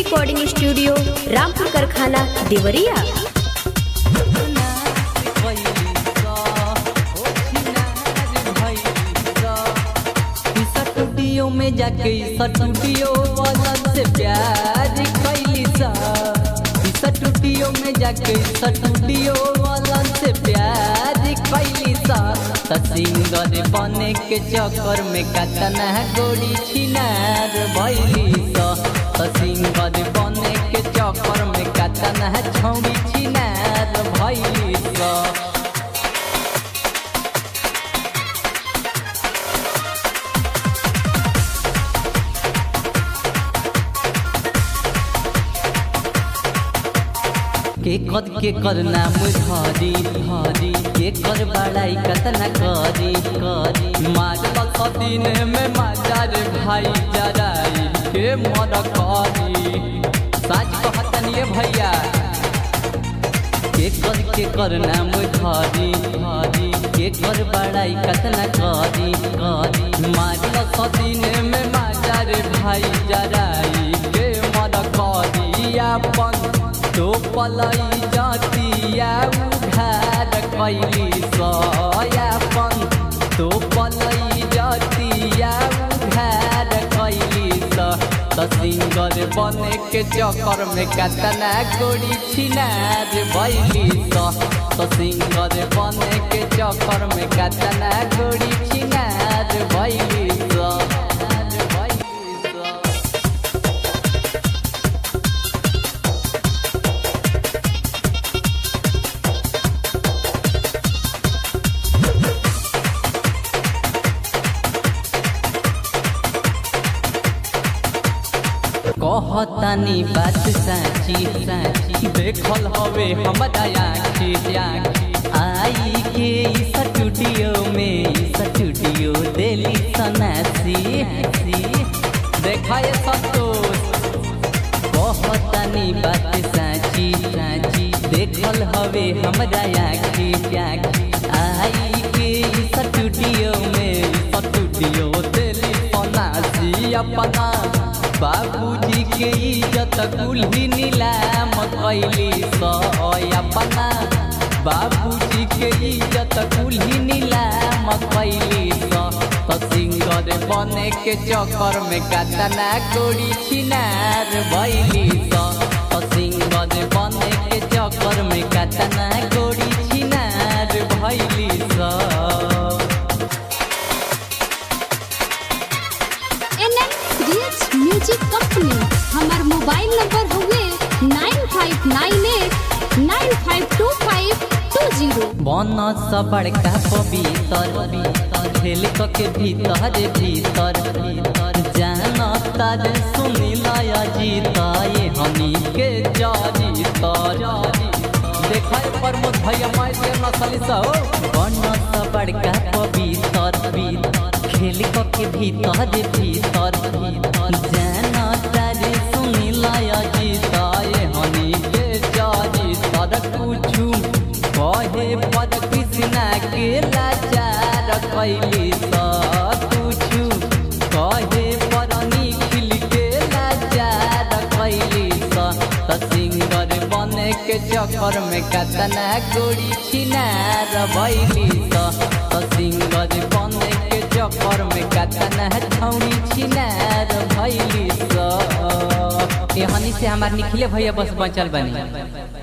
recording studio Rampur कारखाना Deoria studio में जाके स्टूडियो वाला से प्यार कैली सा स्टूडियो में जाके स्टूडियो वाला से प्यार कैली सा त सिंगर बने के चक्कर में कतना गोरी छिनार भैली सा त सिंगर बने के चक्कर में कतना छौरी छिनार भैली सा के कद के कर नाम धरी धरी के कर बड़ाई कतना करी करी मारल सदीन में माजार भाई जराई के मर करी साच कहतन ये भैया के कर के कर नाम धरी धरी के कर बड़ाई कतना करी करी मारल सदीन में माजार भाई जराई के मर करी अपन तो पलई जातिया उघार कैली सयापन तो पलई जातिया उघार कैली त सिंगर बने के चक्कर में कतना गोरी छिनार भैली त सिंगर बने के चक्कर में कतना गोरी छिनार भैली कहतानी बात साची साची देखल हवे हमरा आँखी आँखी आई के स्टूडियो में स्टूडियो दिली सनासी देखा ये संतोष कहतानी बात साची साची देखल हवे हमरा आँखी आँखी आई के स्टूडियो में स्टूडियो दिली सनासी अपना बाबूजी के इज्जत कुल्ही नीलाम कैली सपना बाबूजी के इज्जत कुल्ही नीलाम कैली तो सिंगर बने के चक्कर में कतना गोरी छिनार भैली तो सिंगर बने के चक्कर में कतना गोरी छिनार भैली सा म्यूजिक कंपनी हमार मोबाइल नंबर हुए nine five nine eight nine five two five two zero one स बड़का पवित्र खेल के भीतर भीतर भीतर जान तर सुनी लया जीता ये हमी के जारी तर देखा प्रमोद भैया माई से नसली सा बन स बड़का पवित्र भीतर खेल के भीतर भीतर भीतर जान तारे सुनी लाया जीता ये हनी के जारी तर कुछु कहे पर कृष्णा के लाचार कैली सा कुछु कहे पर निखिल के लाचार कैली सा त सिंगर बने के चक्कर में कतना गोरी छिनार भैली सा त सिंगर बने के चक्कर में कतना छौरी छिनार भैली सा एहनी से हमार निखिले भैया बस बचल बनी